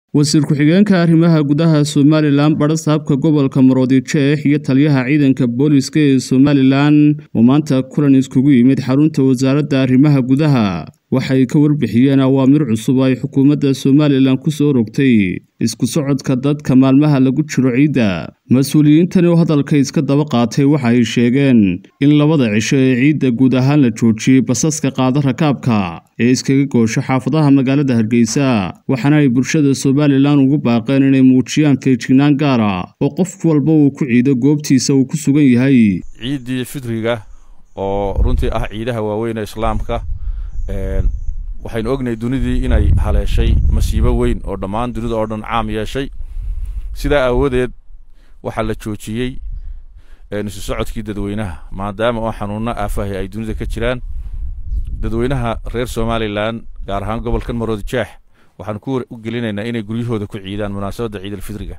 wasiir ku-xigeenka arrimaha gudaha somalilan badhasaabka gobolka maroodijeex iyo taliyaha ciidanka booliska ee somalilan oo maanta kulan iskugu yimid xarunta wasaaradda arrimaha gudaha waxay ka warbixiyeen awaamir cusub ay xukuumadda somalilan ku soo rogtay isku socodka dadka maalmaha lagu jiro ciidda mas-uuliyiintani oo hadalka iska daba qaatay waxa ay sheegeen in labada cisho ee ciidda guud ahaan la joojiyey basaska qaada rakaabka ee iskaga goosho xaafadaha magaalada hargeysa waxaana ay bulshada somalilan ugu baaqeen inay muujiyaan feejignaan gaara oo qof walba uu ku ciido goobtiisa uu ku sugan yahay ciiddii fidriga oo runtii ah ciidaha waaweyn ee islaamka waxaynu ognahay dunidii inay haleeshay masiibo weyn oo dhammaan dunida oo dhan caam yeeshay sidaa aawadeed waxaa la joojiyey isu socodkii dadweynaha maadaama oo xanuunno aafahay ay dunida ka jiraan dadweynaha reer somalilan gaar ahaan gobolkan maroodijeex waxaan ku gelinaynaa inay guryahooda ku ciidaan munaasabadda ciidalfidriga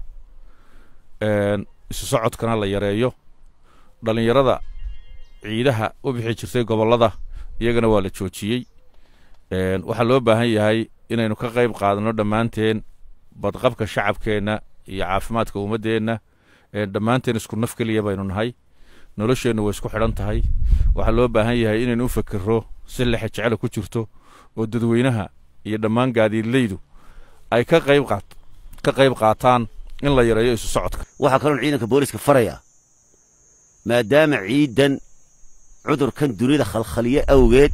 isu socodkana la yareeyo dhallinyarada ciidaha u bixi jirtay gobollada iyagana waa la joojiyey waxaa loo baahan yahay inaynu ka qayb qaadano dhammaanteen badqabka shacabkeenna iyo caafimaadka ummaddeenna dhammaanteen isku naf keliya baynu nahay nolosheennu way isku xidhan tahay waxaa loo baahan yahay inaynu u fakero si lexe jecela ku jirto oo dadweynaha iyo dhammaan gaadiidleydu ay ka qayb qaat ka qayb qaataan in la yareeyo isu socodka waxaa kaloon ciidanka booliska farayaa maadaama ciidan cudurkan dunida khalkhaliye awgeed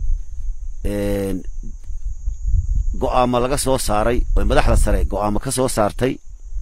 go'aamo laga soo saaray oo madaxda sare go'aamo ka soo saartay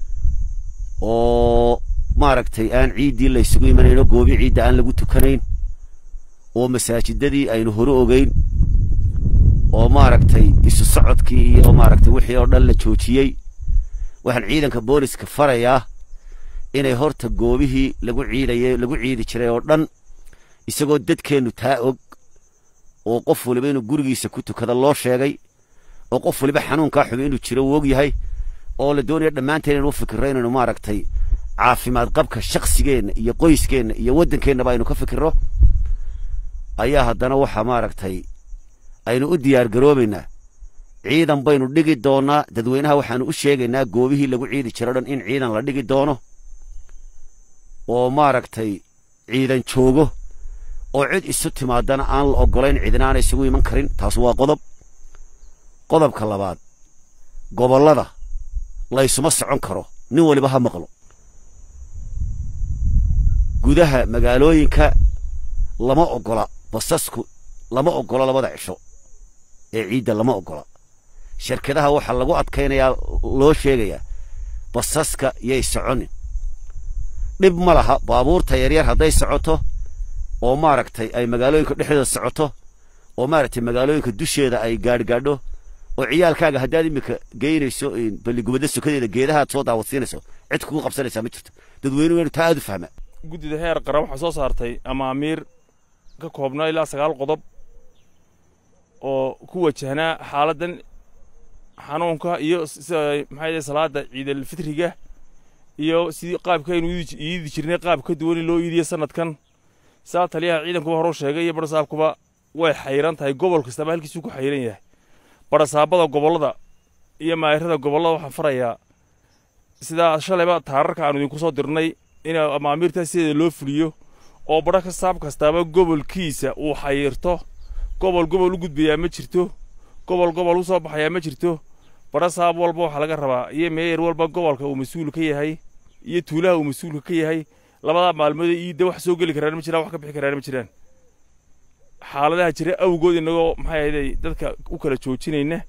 oo maaragtay aan ciiddii la ysugu imanayno goobi ciidda aan lagu tukanayn oo masaajidadii aynu hore ogeyn oo maaragtay isu socodkii iyo maaragtay wixii oo dhan la joojiyey waxaan ciidanka booliska farayaa inay horta goobihii lagu ciidayay lagu ciidi jiray oo dhan isagoo dadkeennu taa og oo qof waliba inuu gurigiisa ku tukada loo sheegay oo qof waliba xanuunkaa xubi inuu jiro uu og yahay oo la doonaya dhammaanteen inuu fikirro inaynu maaragtay caafimaad qabka shakhsigeenna iyo qoyskeenna iyo waddankeennaba aynu ka fikirro ayaa haddana waxa maaragtay aynu u diyaar garoobaynaa ciidan baynu dhigi doonnaa dadweynaha waxaanu u sheegaynaa goobihii lagu ciidi jiro dhan in ciidan la dhigi doono oo maaragtay ciidan joogo oo cid isu timaadana aan la oggolayn cidina aana isugu iman karin taas waa qodob qodobka labaad gobollada laysuma socon karo nin waliba ha maqlo gudaha magaalooyinka lama oggola basasku lama oggola labada cisho ee ciidda lama oggola shirkadaha waxaa lagu adkaynayaa loo sheegayaa basaska yay soconin dhib ma laha baabuurta yaryar hadday socoto oo maaragtay ay magaalooyinka dhexdooda socoto oo maaragtay magaalooyinka dusheeda ay gaadhgaadho oo ciyaalkaaga haddaad iminka geynayso balligubadda sokadeeda geedahaad soo daawadsiinayso cid kugu qabsanaysaa ma jirto dadweynuhu inu taa aad u fahmaa guddida heer qaran waxaa soo saartay amaamiir ka koobnaa ilaa sagaal qodob oo ku wajahnaa xaaladdan xanuunka iyo sida maxay salaada ciidalfitriga iyo sidii qaabkaynu iidi jirnay qaab ka duwan in loo iidiyo sanadkan saa taliyaha ciidankuba horuu sheegay iyo badhasaabkuba way xayran tahay gobol kastaba halkiisuu ku xayran yahay badhasaabada gobollada iyo maayirada gobollada waxaan farayaa sidaa shalayba taararka aanu idinku soo dirnay in amaamiirtaa sideeda loo fuliyo oo badha kasaab kastaaba gobolkiisa uu xayirto gobol gobol u gudbayaa ma jirto gobol gobol u soo baxayaa ma jirto badhasaab walba waxaa laga rabaa iyo meeyar walba gobolka uu mas-uul ka yahay iyo tuulaha uu mas-uulka ka yahay labadaa maalmood iidda wax soo geli karaan ma jiraan wax ka bixi karaan ma jiraan xaaladaha jira awgood inagoo maxay ahayday dadka u kala joojinayna